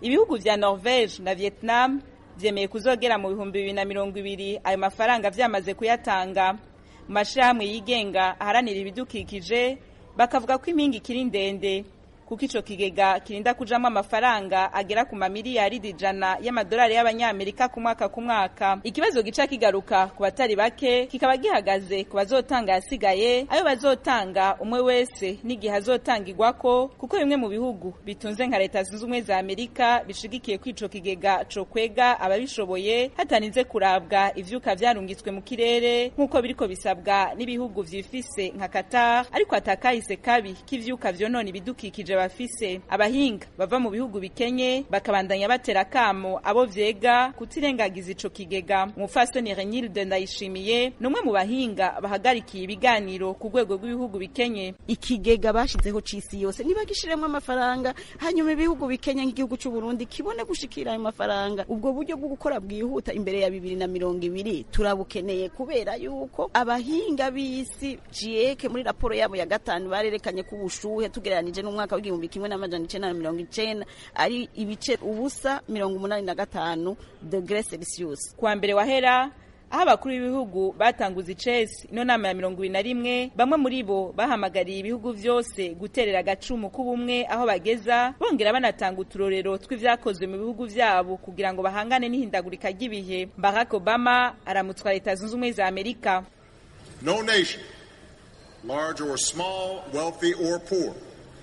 ibihugu vya norvege na vietnam vyemeye kuzogera mu bihumbi bibiri na mirongo ibiri ayo mafaranga vyamaze kuyatanga mu mashirahamwe yigenga aharanira ibidukikije bakavuga ko impinga ikiri ndende kuko ico kigega kirinda kujamwo amafaranga agera ku mamiliyaridi ijana y'amadolari y'abanyamerika ku mwaka ku mwaka ikibazo gica kigaruka ku batari bake kikaba gihagaze ku bazotanga yasigaye ayo bazotanga umwe wese n'igihe azotangirwako kuko bimwe mu bihugu bitunze nka leta zunze ubumwe za amerika bishigikiye ko ico kigega co kwega ababishoboye hatarinze kurabwa ivyuka vyarungitswe mu kirere nk'uko biriko bisabwa n'ibihugu vyifise nka qatar ariko atakahise kabi k'ivyuka vyonona ibidukikije bafise abahinga bava mu bihugu bikenye bakabandanya batera kamo abo vyega kutirengagiza ico kigega umufasoni Renilde Ndayishimiye numwe mu bahinga bahagarikiye ibiganiro ku rwego rw'ibihugu bikenye ikigega bashizeho cisi yose nibagishiremwo amafaranga hanyuma ibihugu bikenye nk'igihugu c'u Burundi kibone gushikira ayo mafaranga ubwo buryo bwo gukora bwihuta imbere ya bibiri na mirongo ibiri turabukeneye kubera yuko abahinga b'isi GIEC muri raporo yabo ya gatanu barerekanye ko ubushuhe tugereranije n'umwaka w'igihumbi kimwe n'amajana icenda na mirongo icenda ari ibice ubusa mirongo umunani na gatanu degre celsius kuwa mbere wahera aho abakuru b'ibihugu batanguza icesi ino nama ya mirongo ibiri na rimwe bamwe muri bo bahamagariye ibihugu vyose guterera agacumu k'ubumwe aho bageza bongera banatanga uturorero tw'ivyakozwe mu bihugu vyabo kugira ngo bahangane n'ihindagurika ry'ibihe barack obama aramutswa leta zunze ubumwe za amerika no nation large or small wealthy or poor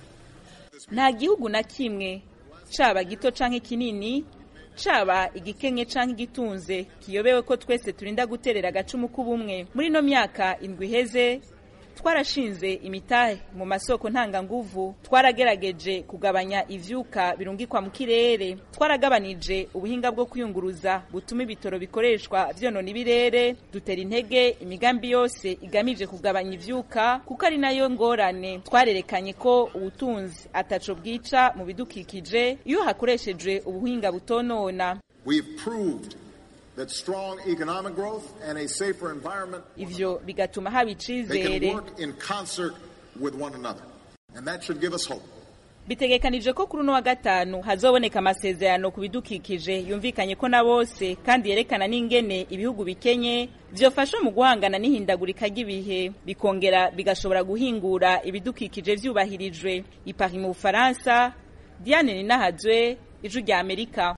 nta gihugu na kimwe caba gito canke kinini caba igikenye canke igitunze kiyobewe ko twese turinda guterera agacumu k'ubumwe muri ino myaka indwi iheze twarashinze imitahe mu masoko ntanganguvu twaragerageje kugabanya ivyuka birungikwa mu kirere twaragabanije ubuhinga bwo kwiyunguruza butuma ibitoro bikoreshwa vyonona ibirere dutera intege imigambi yose igamije kugabanya ivyuka kuko ari nayo ngorane twarerekanye ko ubutunzi ataco bwica mu bidukikije iyo hakoreshejwe ubuhinga butonona We've proved that strong economic growth and a safer environment ivyo bigatuma haba they icizere can work in concert with one another. And that should give us hope. bitegekanije ko kuri uno wa gatanu hazoboneka amasezerano ku bidukikije yumvikanye ko na bose kandi yerekana n'ingene ibihugu bikenye vyofasha mu guhangana n'ihindagurika ry'ibihe bikongera bigashobora guhingura ibidukikije vyubahirijwe ipari mu bufaransa diane ninahazwe ijwi rya amerika